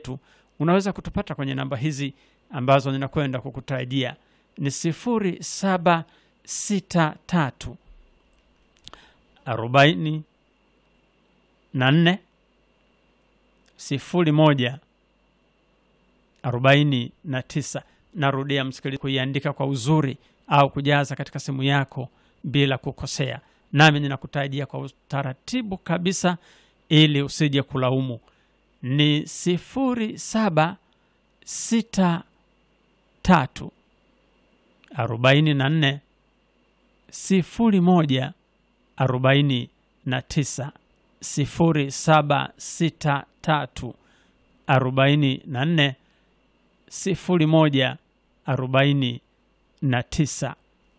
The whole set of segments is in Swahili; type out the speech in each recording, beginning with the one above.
zetu unaweza kutupata kwenye namba hizi ambazo ninakwenda kukutajia ni sifuri saba sita tatu arobaini na nne sifuri moja arobaini na tisa narudia msikilizaji kuiandika kwa uzuri au kujaza katika simu yako bila kukosea nami ninakutajia kwa utaratibu kabisa ili usije kulaumu ni sifuri saba sita tatu arobaini na nne sifuri moja arobaini na tisa sifuri saba sita tatu arobaini na nne sifuri moja arobaini na tisa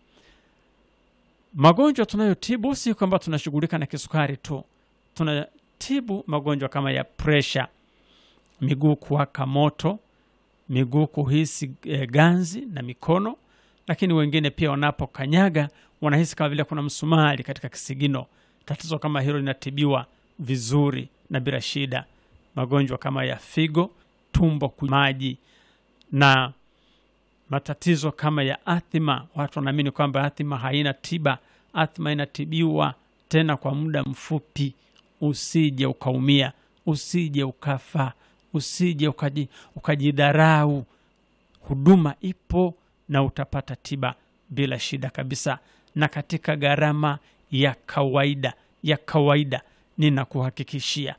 magonjwa tunayotibu si kwamba tunashughulika na kisukari tu tunatibu magonjwa kama ya presha miguu kuwaka moto miguu kuhisi e, ganzi na mikono lakini wengine pia wanapokanyaga wanahisi kama vile kuna msumari katika kisigino tatizo kama hilo linatibiwa vizuri na bila shida magonjwa kama ya figo tumbo ku- maji na matatizo kama ya athima watu wanaamini kwamba athima haina tiba athima inatibiwa tena kwa muda mfupi usije ukaumia usije ukafa usije ukaji, ukajidharau huduma ipo na utapata tiba bila shida kabisa na katika gharama ya kawaida ya kawaida ninakuhakikishia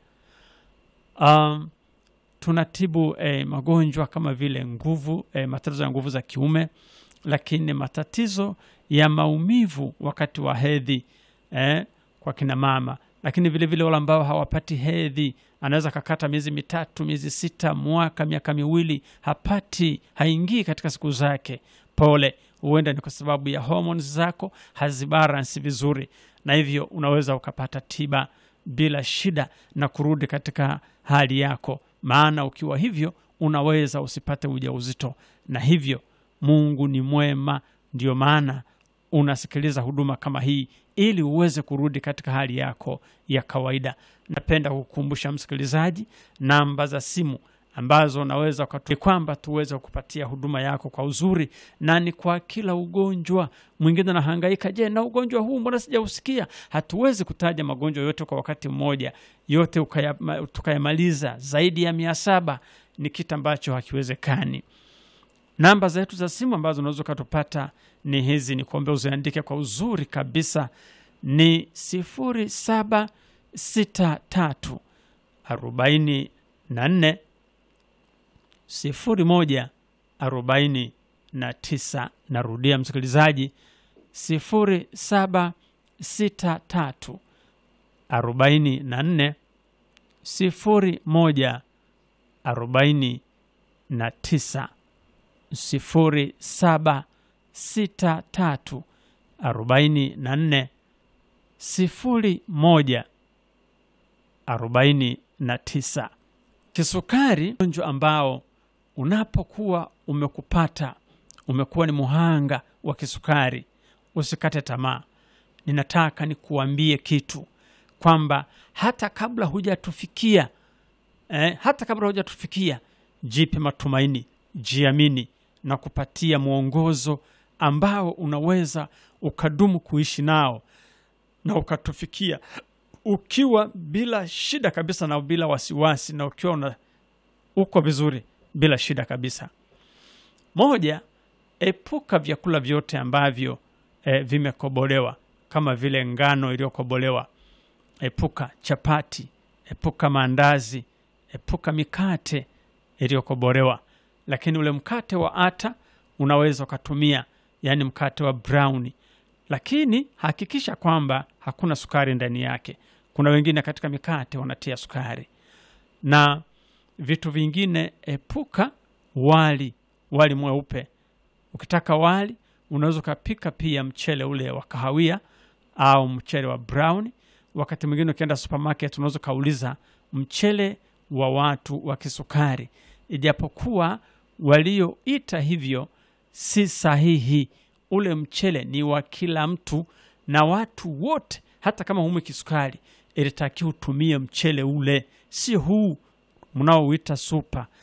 um, tunatibu eh, magonjwa kama vile nguvu eh, matatizo ya nguvu za kiume lakini matatizo ya maumivu wakati wa hedhi eh, kwa kina mama lakini vile vile wale ambao hawapati hedhi anaweza kakata miezi mitatu miezi sita mwaka miaka miwili hapati haingii katika siku zake pole huenda ni kwa sababu ya hormones zako hazibalansi vizuri na hivyo unaweza ukapata tiba bila shida na kurudi katika hali yako maana ukiwa hivyo unaweza usipate ujauzito na hivyo mungu ni mwema ndio maana unasikiliza huduma kama hii ili uweze kurudi katika hali yako ya kawaida napenda kukumbusha msikilizaji namba za simu ambazo unaweza ukatu- kwamba tuweze kupatia huduma yako kwa uzuri na ni kwa kila ugonjwa mwingine anahangaika je na ugonjwa huu mbona sijausikia hatuwezi kutaja magonjwa yote kwa wakati mmoja yote ukaya- ma- tukayamaliza zaidi ya mia saba ni kitu ambacho hakiwezekani namba zetu za simu ambazo unaweza ukatupata ni hizi ni kuombea uziandike kwa uzuri kabisa ni sifuri saba sita tatu arobaini na nne sifuri moja arobaini na tisa narudia msikilizaji sifuri saba sita tatu arobaini na nne sifuri moja arobaini na tisa sifuri saba sita tatu arobaini na nne sifuri moja arobaini na tisa kisukari ugonjwa ambao unapokuwa umekupata umekuwa ni muhanga wa kisukari usikate tamaa ninataka nikuambie kitu kwamba hata kabla hujatufikia eh, hata kabla hujatufikia jipe matumaini jiamini na kupatia mwongozo ambao unaweza ukadumu kuishi nao na ukatufikia ukiwa bila shida kabisa na bila wasiwasi na ukiwa una, uko vizuri bila shida kabisa moja epuka vyakula vyote ambavyo eh, vimekobolewa kama vile ngano iliyokobolewa epuka chapati epuka maandazi epuka mikate iliyokobolewa lakini ule mkate wa ata unaweza ukatumia yaani mkate wa browni lakini hakikisha kwamba hakuna sukari ndani yake kuna wengine katika mikate wanatia sukari na vitu vingine epuka wali wali mweupe ukitaka wali unaweza ukapika pia mchele ule wa kahawia au mchele wa brown wakati mwingine ukienda supermarket unaweza ukauliza mchele wa watu wa kisukari ijapokuwa walioita hivyo si sahihi ule mchele ni wa kila mtu na watu wote hata kama humwe kisukari ilitakiwa utumie mchele ule si huu mnaouita supa